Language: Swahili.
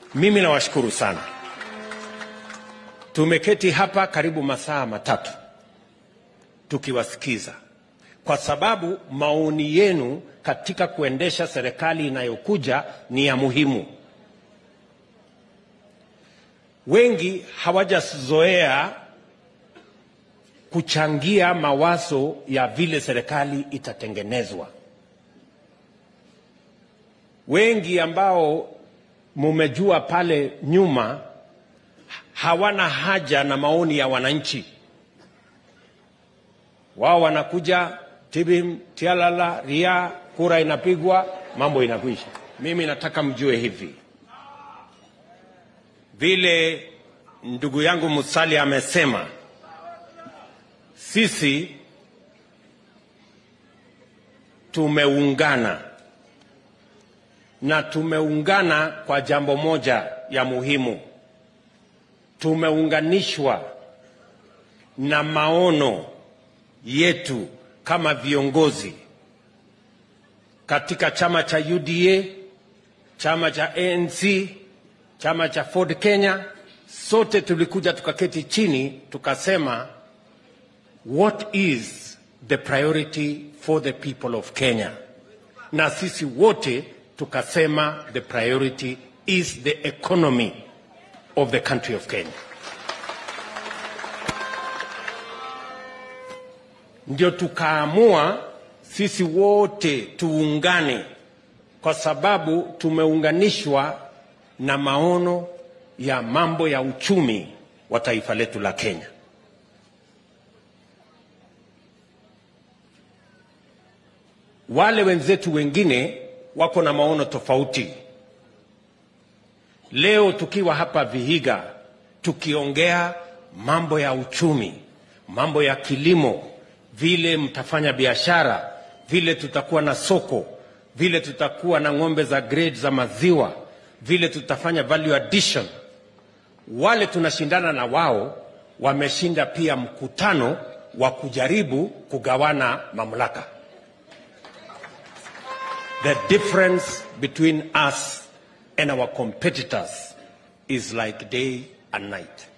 Mimi nawashukuru sana. Tumeketi hapa karibu masaa matatu tukiwasikiza, kwa sababu maoni yenu katika kuendesha serikali inayokuja ni ya muhimu. Wengi hawajazoea kuchangia mawazo ya vile serikali itatengenezwa. Wengi ambao mumejua pale nyuma hawana haja na maoni ya wananchi. Wao wanakuja tibim, tialala, ria, kura inapigwa, mambo inakwisha. Mimi nataka mjue hivi, vile ndugu yangu Musali amesema, sisi tumeungana na tumeungana kwa jambo moja ya muhimu. Tumeunganishwa na maono yetu kama viongozi katika chama cha UDA, chama cha ANC, chama cha Ford Kenya. Sote tulikuja tukaketi chini tukasema, what is the priority for the people of Kenya? Na sisi wote tukasema the priority is the economy of the country of Kenya. Ndio tukaamua sisi wote tuungane, kwa sababu tumeunganishwa na maono ya mambo ya uchumi wa taifa letu la Kenya. Wale wenzetu wengine wako na maono tofauti. Leo tukiwa hapa Vihiga tukiongea mambo ya uchumi, mambo ya kilimo, vile mtafanya biashara, vile tutakuwa na soko, vile tutakuwa na ng'ombe za grade za maziwa, vile tutafanya value addition. Wale tunashindana na wao wameshinda pia mkutano wa kujaribu kugawana mamlaka. The difference between us and our competitors is like day and night.